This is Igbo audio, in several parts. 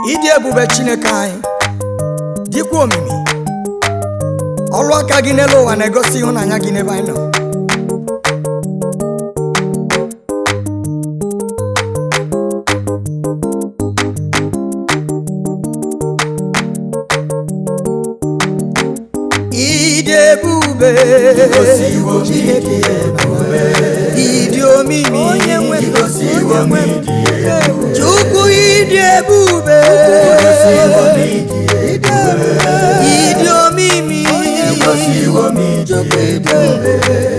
ịdị ebube chineke anyị dịkwa omimi ọrụ aka gị n'elu ụwa na-egosi ịhụnanya gị n'ebe anyị nọ ịdị ebube Igosiwo m ịdị ebube. ịdị omimi Igosiwo m ịdị ebube. chukwu ịdị ebube Igosiwo m ịdị ebube. ịdị omimi Igosiwo m ịdị ebube.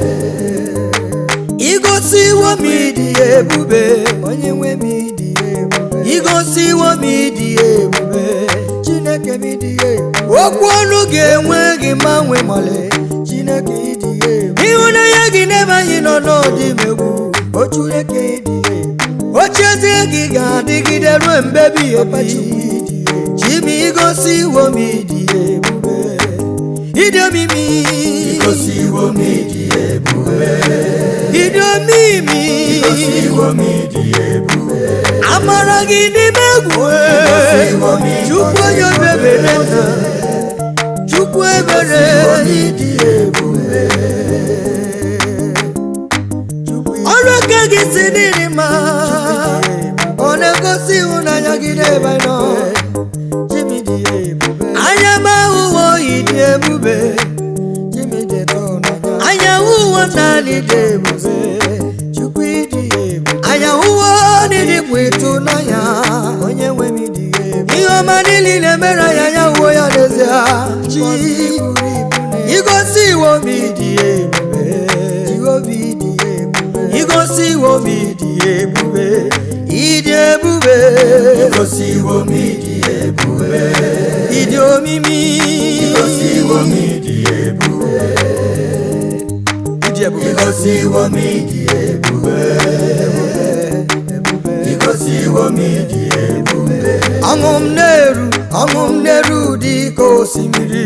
igosiwo m ịdị ebube onye nwe m ịdị ebube igosiwo m ịdị ebube chineke m ịdị ebube okwu ọnụ ga-enweghị mgbanwe mọle chineke ịdị ebube ịhụnanya gị n'ebe anyị nọ n'ọdị megbu o chineke ịdị ebube ochezie gị ga-adịgide ruo mgbe ebighị ebi chimi igosiwo m ịdị ebube ịdị omimi Igosiwo m ịdị ebube. ịdị omimi Igosiwo m ịdị ebube. amara gị n'ime egwu Igosiwo m ịdị chukwu onye obebere nna chukwu ebere ịdị ebube. ọrụ aka gị si n'ịdị mma ọ na-egosi ịhụnanya gị n'ebe anyị nọ anya m ahụhụ oyi dị ebube anya hụwo naanị dị ebube chukwu ịdị ebube anya hụwo n'ịdịkwa ịtụnanya onye nwe m ịdị ebube ihe ọma niile na-emere anyị anya hụwo ya n'ezie chi igosi iwo m ịdị ebube Jehova ịdị ebube igosi iwo m ịdị ebube ịdị ebube Igosiwo m ịdị ebube. ịdị omimi Igosiwo m ịdị ebube. ịdị ebube Igosiwo m ịdị ebube. Igosiwo m ịdị ebube. ọṅụ m na-eru ọṅụ m na-eru dị ka osimiri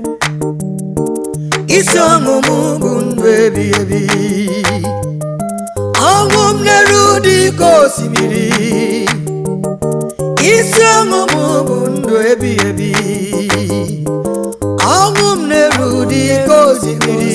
isi ọṅụ m bụ ndụ ebi ebi ọṅụ m na-eru dị ka osimiri isi ọṅụ m bụ ndụ ebi ebi ọṅụ m na-eru dị ka osimiri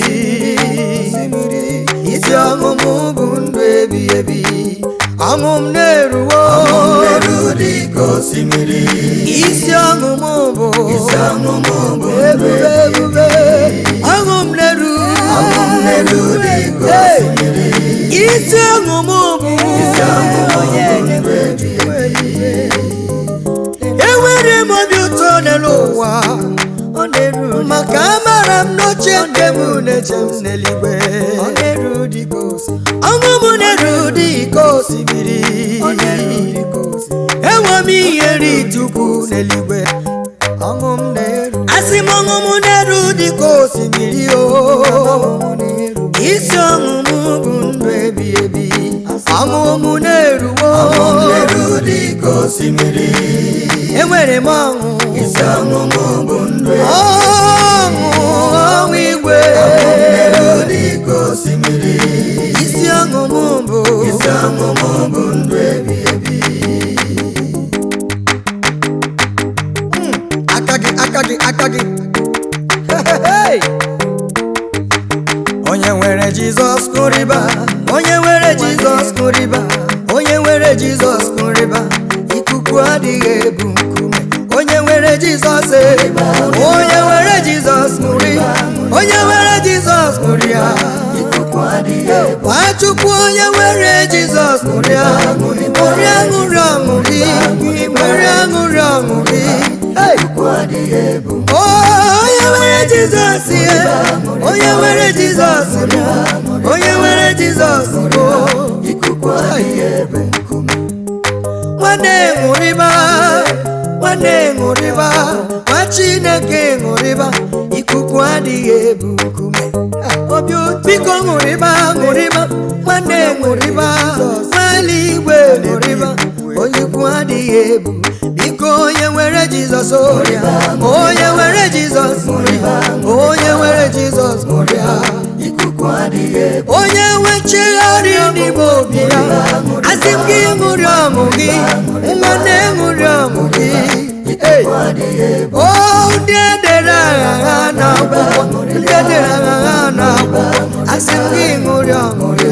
isi ọṅụ m bụ ndụ ebi ebi ọṅụ m na-eruwo Eru dị ka osimiri. isi ọṅụ m bụ Isi ọṅụ m bụ ebube ebube ọṅụ m na-eru Ọṅụ m na-eru dị ka Hey! osimiri. isi ọṅụ m bụ Isi ọṅụ m bụ ndụ ebighị enwere m obi ụtọ n'elu ụwa maka amara m n'oche nke m na-eche m n'eluigwe ọṅụ m na-eru dị ka osimiri enwe m ihe nri tukwu n'eluigwe asị m ọṅụ m na-eru dị ka osimiri o isi ọṅụ m bụ ndụ ebi ebi ọṅụ m na-eruwo Ọṅụ m na-eru dị ka osimiri. enwere m ọṅụ Isi ọṅụ m bụ ndụ ebighị ọṅụ ọṅụ igwe Eru dị ka osimiri. isi ọṅụ m bụ Isi ọṅụ m bụ ndụ ebighị ebi. aka gị aka gị aka gị Hey! onye nwere jizọs kụrịba onye nwere jizọs kụrịba onye nwere jizọs kụrịba ikuku adịghị ebu nkume onye nwere jizọs eriba onye nwere jizọs kụrịba onye nwere jizọs kụrịa Ikuku adịghị ebu. Nwachukwu onye nwere Jizọs ṅụrịa ṅụrịa ṅụrịa ṅụrị ṅụrịa ṅụrịa ṅụrị Hey! Ikuku adịghị ebu. onye nwere Jizọs ihe onye nwere Jizọs bụ onye nwere Jizọs bụ Ikuku adịghị ebu nkume. nwanne ṅụrịba nwanne ṅụrịba nwa Chineke ṅụrịba ikuku adịghị ebu nkume obi ụtọ biko ṅụrịba ṅụrịba nwanne ṅụrịba n'ala igwe ṅụrịba onye ikwu adịghị ebu biko onye nwere Jizọs ọrịa onye nwere Jizọs ṅụrịa onye nwere Jizọs ṅụrịa Ikuku onye nwe nchegharị n'ime obi ya asị m gị ṅụrị ọṅụ gị nwanne ṅụrị ọṅụ gị Hey! o ndị edere aghagha na akwụkwọ ndị edere aghagha na akwụkwọ asị m gị ṅụrị ọṅụ gị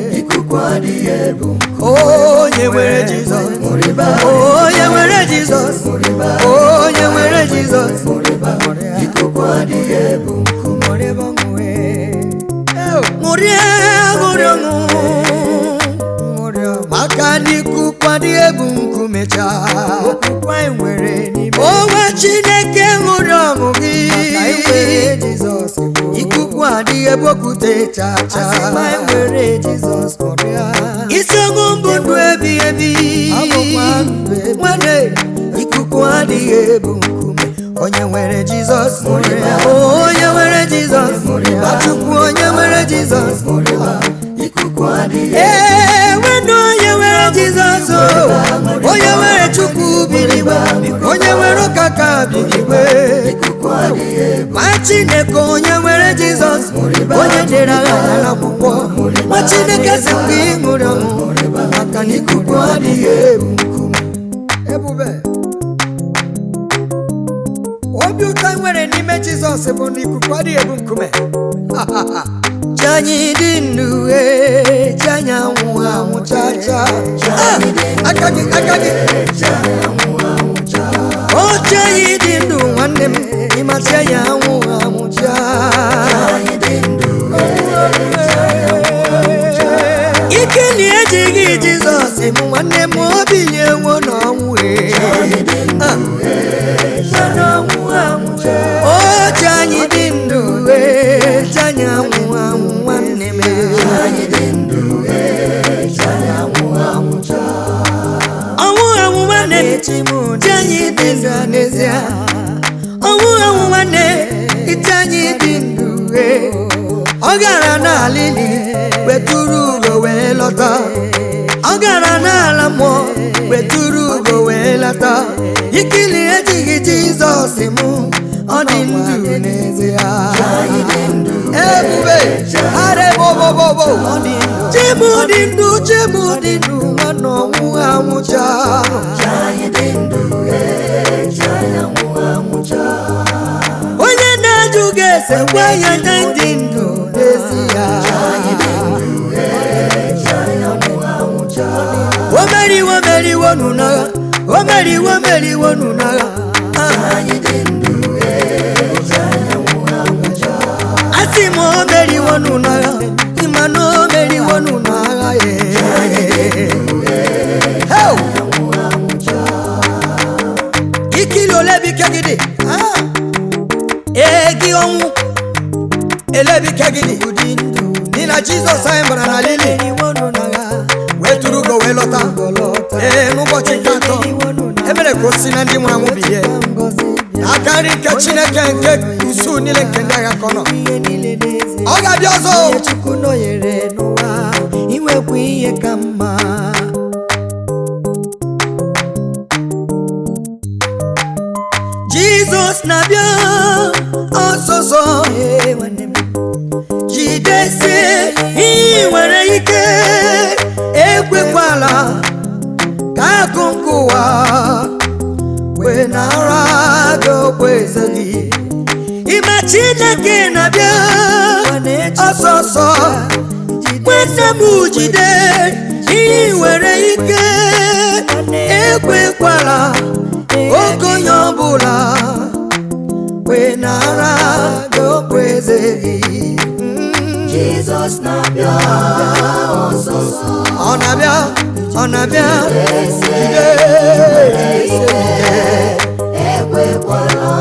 onye nwere jizọs onye nwere jizọs onye nwere jizọs ṅụrịa ṅụrị ọṅụ maka ndị ikuku adịghị ebu nkume chaa onwe chineke ṅụrị ọṅụ gị ikuku adịghị ebuokwute chaa chaa isi ọṅụ mbụ ndụ ebi ebi nwanne ikuku adịghị ebu nkume onye nwere jizọs onye nwere jizọs chukwu onye nwere jizọs ee nwanne onye nwere jizọs o, onye nwere chukwu biligwe onye nwere ụka ka biligwe ma chineke onye nwere jizọs onye dere agha ya n'akwụkwọ ma chineke si m gị ṅụrị ọṅụ maka na ikuku adịghị ebu nkume ebube obi ụtọ e nwere n'ime jizọs bụ na ikuku adịghị ebu nkume chi anyị dị ndụ ee chi anyị anwụ anwụ cha cha Ah! aka gị aka gị o chi anyị dị ndụ nwanne m ịma chi anyị anwụ anwụ cha ike na ejighị jizọs m nwanne m obi ya enwo n'ọnwụ ee Ah! o chi anyị dị ndụ ee chi anyị anwụ anwụ nwanne m ọnwụ anwụ nwanne chi anyị dị ndụ n'ezie ọnwụ anwụ nwanne ite anyị dị ndụ ee ọ gara n'alili weturu ugo wee lọta ọ gara n'ala mmụọ weturu ugo wee lọta ikili ejighị jizọs mụ ọ dị ndụ n'ezie ebube arebobobobo chimu dị ndụ chimu dị ndụ nwanne ọnwụ anwụcha onye na-ajụ ga-ese gwa ya na ndị ndụ n'ezie o meriwo meriwo n'ụnagha o meriwo meriwo n'ụnagha asị m o meriwo n'ụnagha ịma na o meriwo n'ụnagha ye Heu! ikili ole bụ ike gị dị Ah! ee gị ọnwụ elebike gị dị n'i na jizọs anyị gbara na lili wee tụrụ ugo wee lọta ee n'ụbọchị nke atọ emere ka o si na ndị nwụrụ anwụ bilie aka nri nke chineke nke usuu niile nke ndị agha ka ọ nọ ọ ga-abịa ọzọ o. chukwu nọnyere n'ụwa inwekwa ihe ka mma jizọs na-abịa ọsọsọ Ee, nwanne m jidesie ihe nwere ike ekwekwala ka akụ nke ụwa wee nara gị okpueze gị ịma chineke na-abịa ọsọsọ nwanne m jide ihe nwere ike ekwekwala oge onye ọbụla wee nara gị okpueze gị jizọs na-abịa ọsọsọ ọ na-abịa ọ na-abịa jide ekwekwala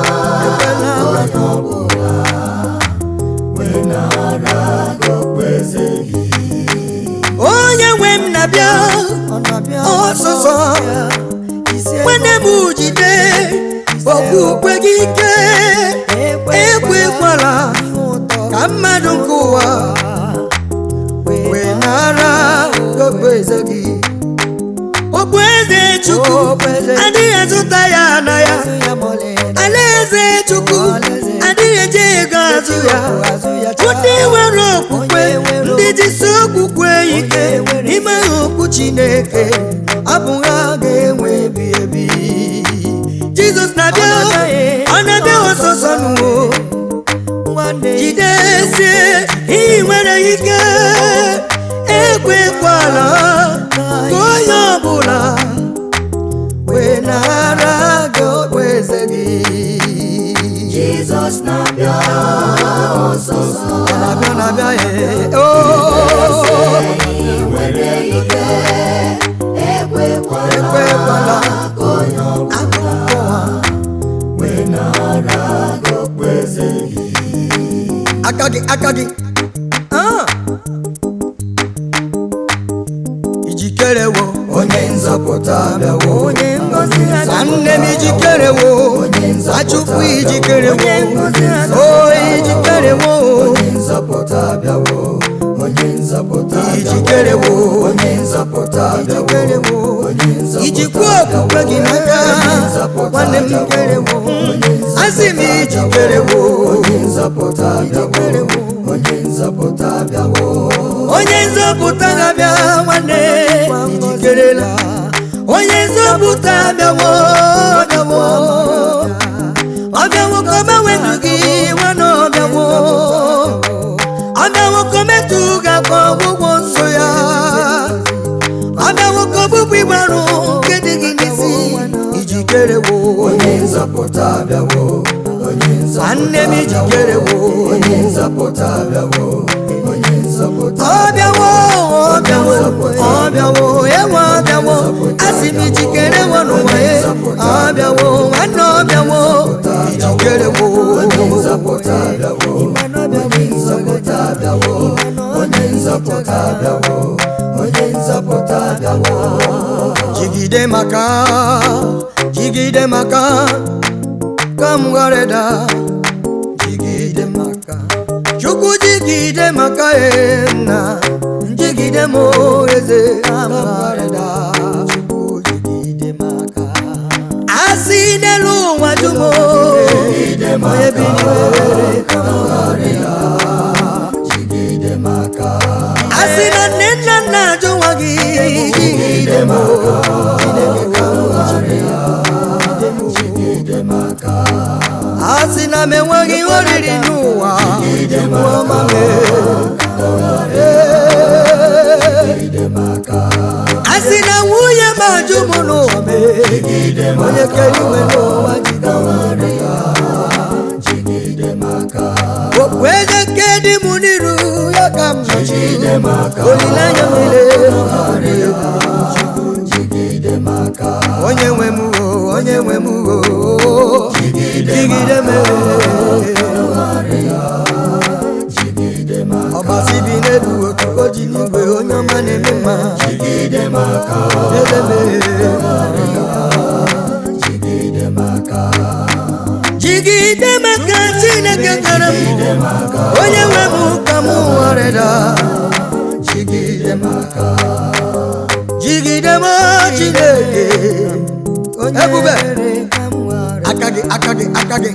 onye nwe m na-abịa ọ na-abịa ọsọsọ isi nwanne m jide okpukpe gị ike ekwekwala ka mmadụ nke ụwa wee nara okpueze gị okpueze chukwu adịghị azụta ya na ya alaeze chukwu adịghị eji ego azụ ya ndị nwere okwukwe chineke abụ ha ga-enwe ebi ebi jizọs na-abịa ọ na-abịa ọsọsọ n'ụwa jidesie ị nwere ike ekwekwala ka onye ọbụla wee nara gị okpueze gị Jizọs na-abịa ọsọsọ Ọ na-abịa na-abịa ee oo ị nwere ike ekwekwala ekwekwala ka onye ọbụla akụkọ ụwa wee nara gị okpueze gị aka gị aka gị Ah! ijikere wo onye nzọpụta abịawo onye ngozi nwanne m ijikere wo achukwu ijikere wo o ijikere wo onye nzọpụta abịawo onye nzọpụta ijikere wo onye nzọpụta ijikere wo ijikwa okwukwe gị n'aka nwanne m jikere wo asị m ijikere wo onye nzọpụta abịawo onye nzọpụta abịawo onye nzọpụta ga-abịa nwanne ijikerela onye nzọpụta abịawo ọbịawo ọbịawo ka ọ gbanwe ndụ gị nwanne ọbịawo ọbịawo ka o metụ gị aka ọgwụgwọ nsọ ya ọbịawo ka ọbụbụ ịgbarụ nke dị gị n'isi ijikere wo onye nzọpụta abịawo onye nzọpụta nwanne m ijikere wo onye nzọpụta abịawo onye nzọpụta ọbịawo ọbịawo ọbịawo ewe ọbịawo asị m ijikere wo n'ụwa ya ọbịawo nwanne ọbịawo ijikere wo onye nzọpụta abịawo onye nzọpụta abịawo onye nzọpụta abịawo onye nzọpụta abịawo jigide maka jigide maka ka m ghara ịda jigide maka chukwu jigide maka nna jigide m o, eze ka m ghara ịda chukwu jigide maka asị n'elu ụwa dum o, onye bi n'ime ka m ghara ịda jigide maka asị na nne nna nna ajụ nwa gị jigide m o, Chineke ka m ghara ịda jigide maka asị na m enweghị oriri n'ụwa ọma m jigide maka asị na nwunye m ajụ m n'ụwa m onye kere iwe n'ụwa jide jigide maka okpu eze nke dị m n'iru ya ka m nọchi jigide maka olileanya m niile jigide maka onye nwe m o onye nwe m o jigide m jigide maka ọgbasi bi n'elu otuko ji n'igwe onye ọma na-eme mma jigide maka eze m jigide maka jigide maka chineke kere m onye nwe m ka m gharịda jigide maka jigide m chineke ebube aka gị aka gị aka gị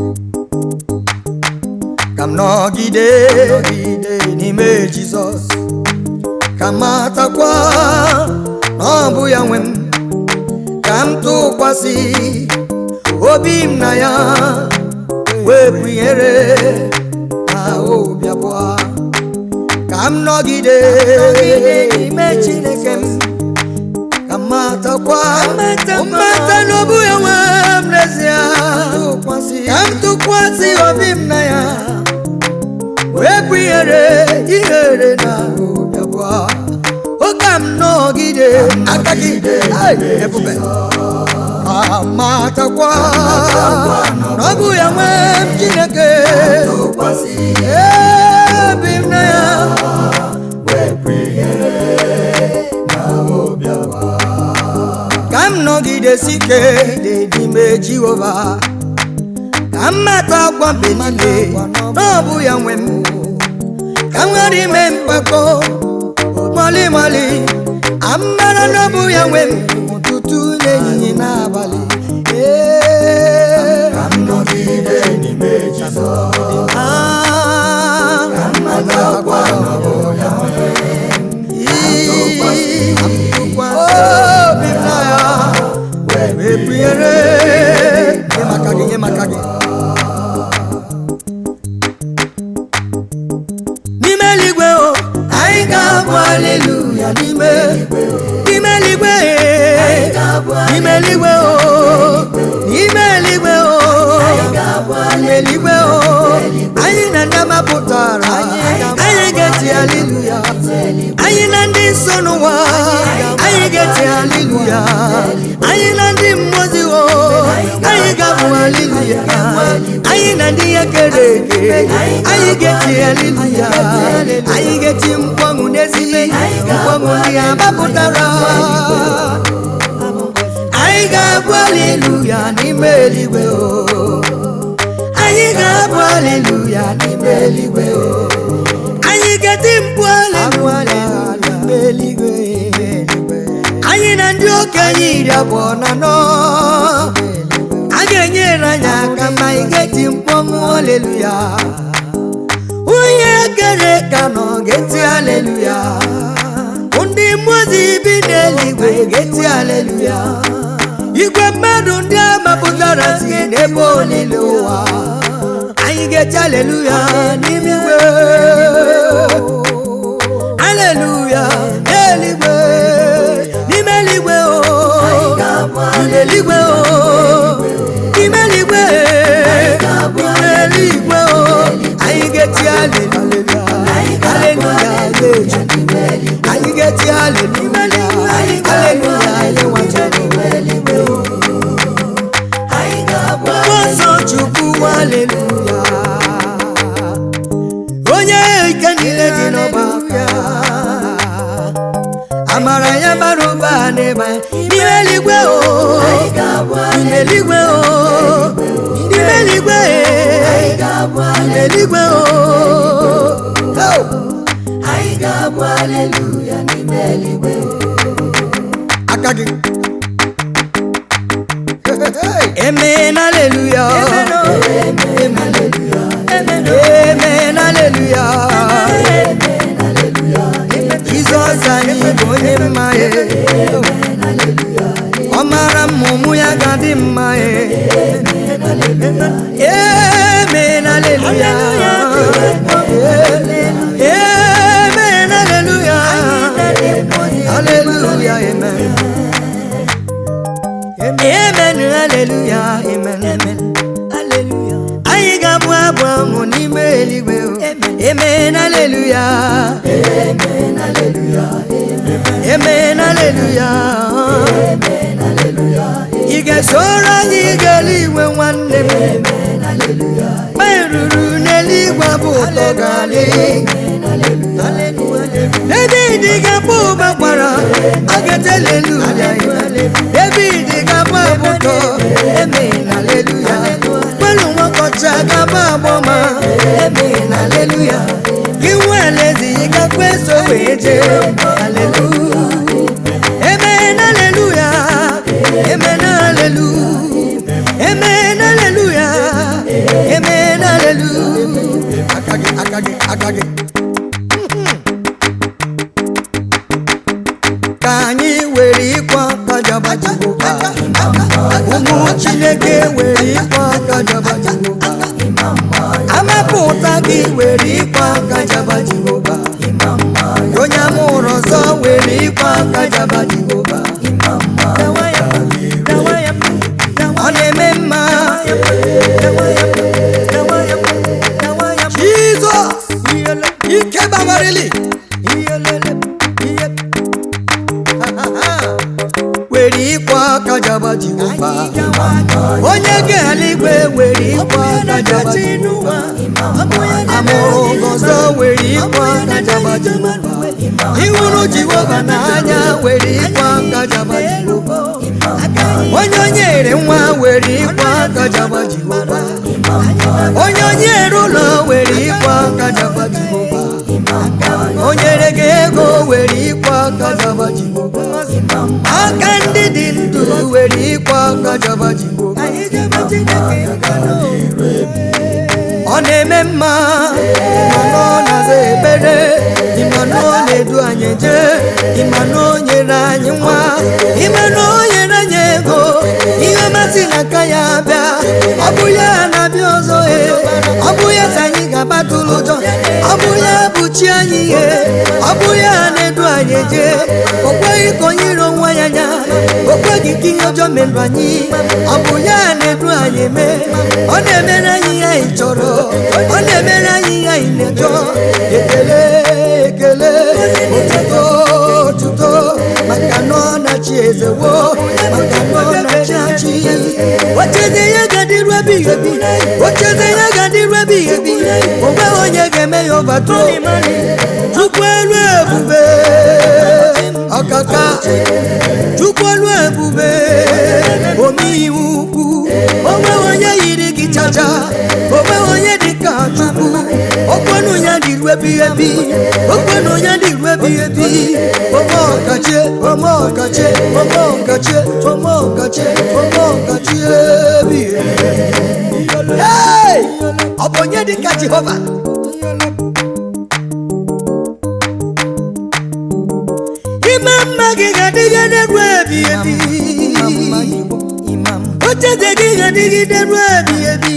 ka m nọgide n'ime jizọs ka m matakwa na ọ bụ ya nwe m ka m tụkwasị obi m na ya wepụ ihere na obi abụọ ka m nọgide n'ime chineke m ka m matakwa mmata n'obu ya nwe m n'ezie ka m tụkwasị obi m na ya wepụ ihere ihere na obi abụọ o ka m nọgide aka gị ai, ebube amatakwa na ọ bụ ya nwe m chineke tụkwasị ebi m na ya wepụ ihere na obi abụọ ka m nọgidesi ike n'ime jehova ka m mata agwa mgbe niile na ọ bụ ya nwe m ka m ghara ime mpako mali mali amara na ọ bụ ya nwe m ụtụtụ n'ehihie n'abalị Ee, ka m nọgide n'ime Jizọs ah, matakwa na ọ bụ ya nwe ii, aleluya n'ime n'ime eluigwe n'ime eluigwe o n'ime eluigwe o n'ime eluigwe o anyị na ndị amapụtara anyị ga-eti aleluya anyị na ndị nsọ n'ụwa anyị ga-eti aleluya anyị na ndị mmụozi o anyị ga-abụ aleluya anyị na ndị ya kere eke anyị ga-eti aleluya anyị ga-eti mkpọnwụ n'ezigbo mkpọnwụ ndị agbapụtara anyị ga-abụ aleluya n'ime eluigwe o anyị ga-abụ aleluya n'ime eluigwe o anyị ga-eti mkpu aleluya n'ime eluigwe anyị na ndị okenye iri abụọ na anọ a ga-enyere anyị aka ma anyị ga-eti mkpọnwụ aleluya onye kere ka nọ ga-eti aleluya ndị mmụozi bi n'eluigwe ga-eti aleluya igwe mmadụ ndị a mapụtara si n'ebe olile ụwa anyị ga-eti aleluya n'ime igwe aleluya eluigwe n'ime eluigwe o n'ime eluigwe o n'ime eluigwe n'ime eluigwe o anyị ga-eti aleluya aleluya aleluya anyị ga-eti aleluya aleluya elewacha mmụọ chukwu aleluya onye ike niile dị n'ọba aka amara ya bara ụba n'ebe n'ime eluigwe o n'ime eluigwe o n'ime eluigwe n'ime eluigwe o aka gị Amen, hallelujah. Amen, hallelujah. Amen, hallelujah. Jizọs anyị bụ onye mma ya. Ọ mara mma ụmụ ya ga-adị mma ya. Amen, hallelujah. Amen, hallelujah. Hallelujah, amen. Amen, hallelujah, amen, amen, hallelujah. Anyị ga-abụ abụ ọṅụ n'ime eluigwe o. Amen, hallelujah. Amen, hallelujah. Amen, hallelujah. Ị ga-esoro anyị gaa eluigwe nwanne m. Ma eruru n'eluigwe bụ ụtọ ga-adị. David ga-abụ ụba kwara a ga-ete aleluya David ga-abụ abụkọ amen aleluya nwelu nwakọcha ga-abụ agbọma amen aleluya iwu elezi gakwa eso wee jee aleluya amen aleluya amen aleluya amen aleluya amen aleluya aka gị aka gị aka gị ka anyị were ịkwa aka jabajigboka ụmụ chineke were ịkwa aka jabajigboka amapụta gị were ịkwa aka jabajigboka onye amụrụ ọzọ were ịkwa aka jabajigboka ọ na-eme mma jizọs ike gbawarili were ịkwa aka jabajigboka onye ga-eluigwe were ịkwa aka jabajigboka amụrụ ọzọ were ịkwa aka jabajigboka ịhụrụ jehova n'anya were ịkwa aka jabajigboka onye o nyere nwa were ịkwa aka jabajigboka onye o nyere ụlọ were ịkwa aka jabajigboka o nyere gị ego were ịkwa aka jabajigboka aka ndị dị ndụ were ịkwa aka jabajigboka ọ na-eme mma ịma na ọ na-aza ekpere ịma na ọ na-edu anyị jee ịma na o nyere anyị nwa ịma na o nyere anyị ego ihe masị na aka ya bịa ọ bụ ya na-abịa ọzọ e ọ bụ ya ka anyị ga-agbatụrụ ụjọ ọ bụ ya bụ chi anyị ihe ọ bụ ya na-edu anyị anyị eje o kweghị ka onye iro nwa ya anya o kweghị ka ihe ọjọọ merụ anyị ọ bụ ya na-edu anyị eme ọ na-emere anyị ihe anyị chọrọ ọ na-emere anyị ihe anyị na-ejọ ekele ekele otuto otuto maka na ọ na-achị ezewo maka na ọ na-achị achị ocheze ya ga-adịru ebighị ebi ocheze ya ga-adịru ebighị ebi o nweghị onye ga-eme ya ọbato chukwu elu ebube ọkaka chukwu elu ebube omeiwu ukwu o nweghị onye yiri gị chacha o nweghị onye dị ka chukwu okwenu ya dịru ebighị ebi okwenu ya dịru ebighị ebi ome ọkachi ome ọkachi ome ọkachi ome ọkachi ome ọkachi ebighị ebi Hey! ọ bụ onye dị ka jehova ime mma gị ga-adịgide ruo ebi ebi ocheze gị ga-adịgide ruo ebi ebi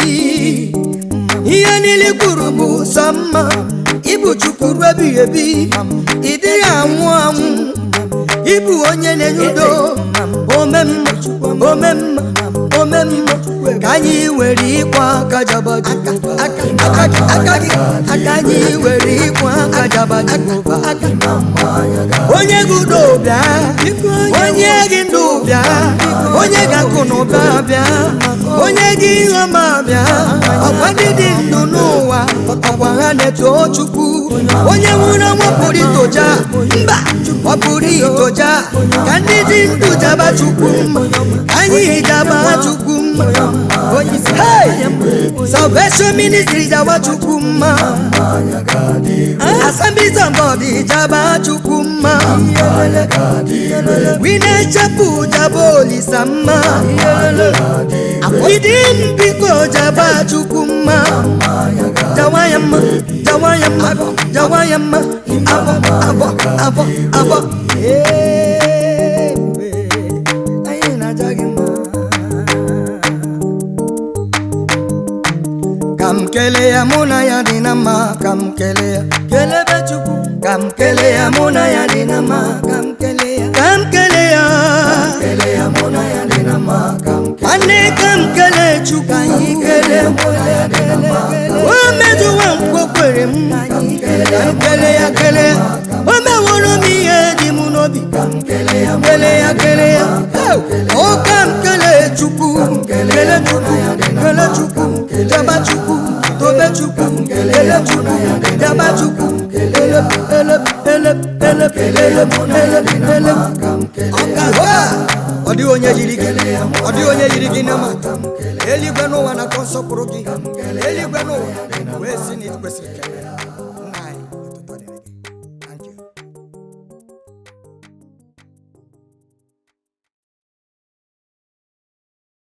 ihe niile kwuru bụ sọ mma ịbụ chukwu ruo ebighị ebi ị dịghị anwụ anwụ ịbụ onye na-enye udo ome mma ome mma ome mma ka anyị were ịkwa aka jaba Jehova aka gị aka gị aka anyị were ịkwa aka jaba Jehova onye gị udo bịa onye gị ndụ bịa onye gị akụ na ụba bịa onye gị ihe ọma bịa ọkwa ndị dị ndụ n'ụwa ọkwa ha na-eto chukwu onye nwụrụ ọnwụ pụrụ itoja mba ọ pụrụ itoja ka ndị dị ndụ jaba chukwu mma ka anyị jaba chukwu mma onye hey! salvation ministry jaba chukwu mma assemblies of god jaba chukwu mma wine chapel jaba olisa mma Idim biko jaba chukwu mma jawa ya mma jawa ya mma jawa ya mma abọ abọ abọ abọ Ebube, anyị na-aja gị mma. ka m kelee ya mụ na ya dị na mma ka m kelee ya kelebe chukwu ka m kelee ya mụ na ya dị na mma ka m kelee ya ka m kelee ya nwanne ka m kelee chukwu anyị kelee o mejuwa nkwo kwere m ka m kelee ya kelee ya o meworo m ihe dị m n'obi ka m kelee ya kelee ya kelee ya o ka m kelee chukwu kelee chukwu kelee chukwu jaba chukwu tobe chukwu kelee chukwu jaba chukwu ele ele ele ele ele ele ele ọka ọ dịghị onye yiri gị ọ dịghị onye yiri gị na mata eluigwe n'ụwa na-akọ nsọpụrụ gị eluigwe n'ụwa wee si na ị kwesịrị ikele ya